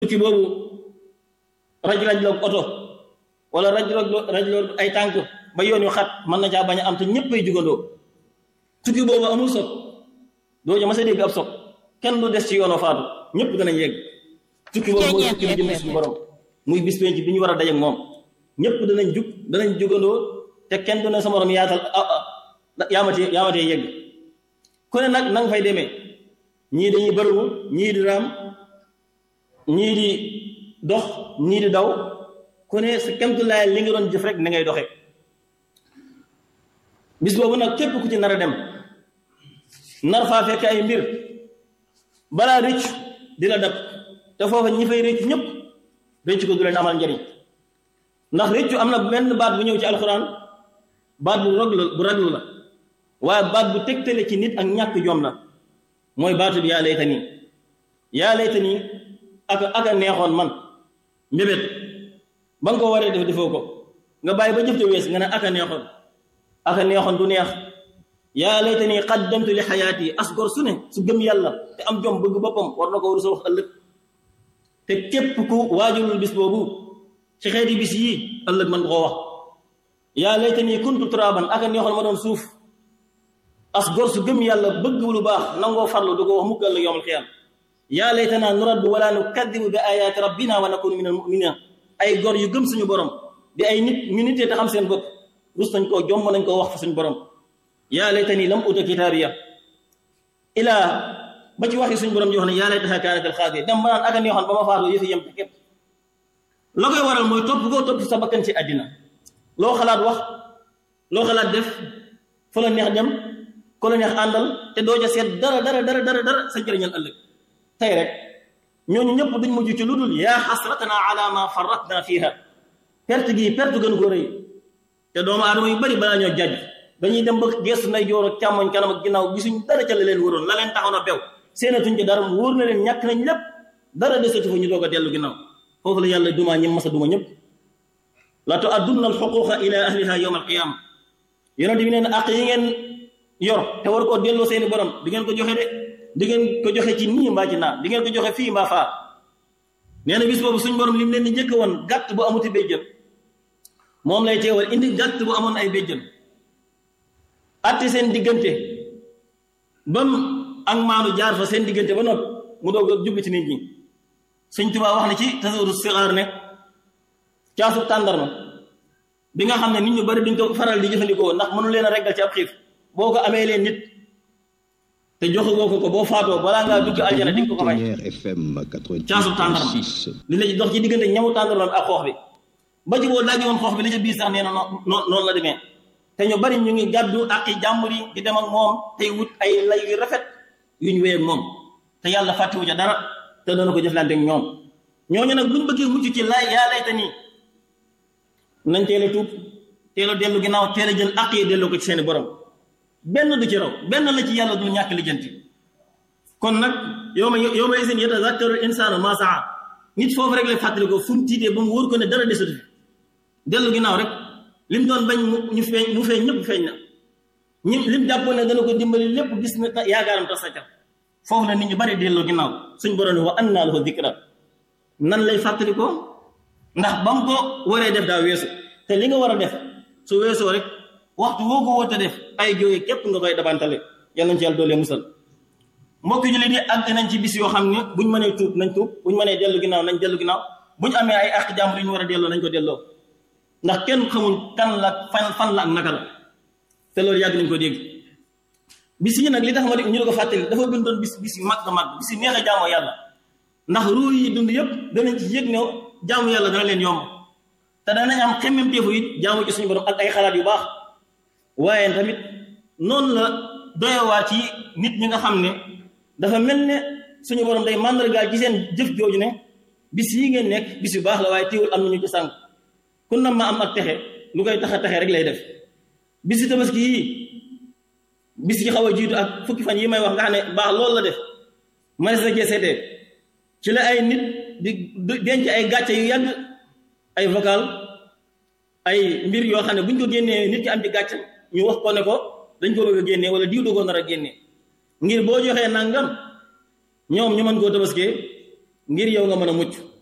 tukki boobu raj-raj loog oto wala raj-raj raj loog ay tànk ba yoon yu xat mën na caa bañ a am te ñëpp ay jugandoo tukki boobu amul sot doo ja ma sa dégg ab sot kenn du des ci yoonoo faatu ñëpp danañ yegg tukki boobu mooy tukki bi jëm suñu borom muy bis penc bi ñu war a daje moom ñëpp danañ jug danañ jugandoo te kenn du ne sa morom yaatal yaamatee yaamatee yegg ku ne nag na nga fay demee ñii dañuy bërëbu ñii di raam ñii di dox ñii di daw ku ne sa kemtulaay li nga doon jëf rek ni ngay doxee bis boobu nag képp ku ci nar a dem nar faa fekk ay mbir balaa rëcc di la dab te foofa ñi fay rëcc ñëpp rëcc ko du leen amal njariñ ndax rëccu am na benn baat bu ñëw ci alxuraan baat bu raglu bu raglu la waaye baat bu tegtale ci nit ak ñàkk jom la mooy baatu bi yaa layta nii yaa layta nii ak ak a neexoon man mbébét ba nga ko waree def defoo ko nga bàyyi ba jëf te wees nga ne ak a neexoon ak a neexoon du neex yaa layta nii qaddamtu li xayaati as gor su ne su gëm yàlla te am jom bëgg boppam war na ko war sa wax ëllëg te képp ku waajulul bis boobu ci xeeti bis yii ëllëg man koo wax yaa layta nii kuntu turaban ak a neexoon ma doon suuf as gor su gëm yàlla bëgg lu baax nangoo farlu du ko wax mukk ëllëg yowmal xiyaam yaa laytanaa nuraddu wala nukaddibu bi ayaati rabbina wa nakunu min al muminina ay gor yu gëm suñu borom di ay nit ñu nitee te xam seen bopp rus nañ koo jomb nañ koo wax fa suñu borom yaa laytanii lam uta kitaabiya ilaa ba ci waxi suñu borom ji wax ne yaa laytahaa kaanat al xaasiya dem ba naan ak a neexoon ba ma faatoo yëfi yem te képp la koy waral mooy topp koo topp sa bakkan ci àddina loo xalaat wax loo xalaat def fa la neex dem ko la neex àndal te doo ja seet dara dara dara dara dara sa njëriñal ëllëg tey rek ñooñu ñëpp duñ mujj ci lu dul yaa xasratana ala ma farratna fiha perte gi perte gën ko rëy te doomu aadama yu bari balaa ñoo jàjj dañuy dem ba gestu nday joor ak càmmoñ kanam ak ginnaaw gisuñ dara ca la leen waroon la leen taxaw na bew seenatuñ ci dara mu wóor na leen ñàkk nañ lépp dara desatu fa ñu doog a dellu ginnaaw foofu la yàlla dumaa ñi masa duma ñëpp la tu addunna al xuquqa ila ahliha yawma al qiyama yonent bi neen àq yi ngeen yor te war koo delloo seeni borom di ngeen ko joxe de di ngeen ko joxe ci nii mbaa ci naa di ngeen ko joxe fii mbaa faa nee na bis boobu suñ borom li mu leen di njëkk woon gàtt bu amuti béjjën moom lay teewal indi gàtt bu amoon ay béjjën atti seen diggante bam ak maanu jaar fa seen diggante ba noppi mu doog a jublu ci nit ñi Sëñ Tuubaa wax na ci tasawudu sixaar ne caasu tàndarma bi nga xam ne nit ñu bari duñ ko faral di jëfandikoo ndax mënu leen a reggal ci ab xiif boo ko amee leen nit te joxe woo ko ko boo faatoo balaa ngaa dugg aljana di nga ko ko may caasu tàndarma li la dox ci diggante ñamu tàndarma ak xoox bi ba ci boo daaji woon xoox bi li ca biir sax nee na noonu noonu la demee te ñu bari ñu ngi gàddu ak i jàmbur yi di dem ak moom tey wut ay lay yu rafet yuñ wéy ak moom te yàlla fàttewu ca dara te dana ko jëflante ak ñoom ñooñu nag buñ bëggee mucc ci lay yaa layta nii nañ teel a tuub teel a dellu ginnaaw teel a jël àq yi delloo ko ci seeni borom benn du ci raw benn la ci yàlla du ñàkk lijjanti kon nag yow ma yow ma isin yatazakkaru insaanu maa saa nit foofu rek lay fàttali ko fu mu tiitee ba mu wóor ko ne dara desatu fi dellu ginnaaw rek lim doon bañ ñu feeñ mu feeñ ñëpp feeñ na ñi lim jàppoon ne dana ko dimbali lépp gis na yaakaaram tas sa ca foofu la nit ñu bari delloo ginnaaw suñ borom ne wa annaa lahu dikra nan lay fàttali ko ndax ba mu ko waree def daa weesu te li nga war a def su weesoo rek waxtu woo ko wóote def ay jóge képp nga koy dabantale yal nañ ci yàlla doolee musal mbokk ñu leen di àgg nañ ci bis yoo xam ne buñ mënee tuub nañ tuub buñ mënee dellu ginnaaw nañ dellu ginnaaw buñ amee ay àq jàmbur yu ñu war a delloo nañ ko delloo ndax kenn xamul kan la fan fan la ak naka la te loolu yàgg nañ ko dégg bis yi nag li tax ma di ñu di ko fàttali dafa bindoon bis bis yu mag mag bis yu neex a jaamoo yàlla ndax ruu yi dund yëpp danañ ci yëg ne jaamu yàlla dana leen yomb te danañ am xemmem teefu it jaamu ci suñu borom ak ay xalaat yu baax waaye tamit noonu la doyowaa ci nit ñi nga xam ne dafa mel ne suñu borom day màndargaal ci seen jëf jooju ne bis yi ngeen nekk bis yu baax la waaye teewul am nañu ci sànq ku nam ma am ak texe lu koy tax a texe rek lay def bisi tabaski yii bis yi xaw a jiitu ak fukki fan yi may wax nga xam ne baax loolu la def manes na cee seetee ci la ay nit di denc ay gàcce yu yàgg ay vocal ay mbir yoo xam ne buñ ko génnee nit ki am ci gàcce ñu wax ko ne ko dañ ko bëgg a génnee wala diw dogoo nar a génnee ngir boo joxee nangam ñoom ñu mën koo tabaskee ngir yow nga mën a mucc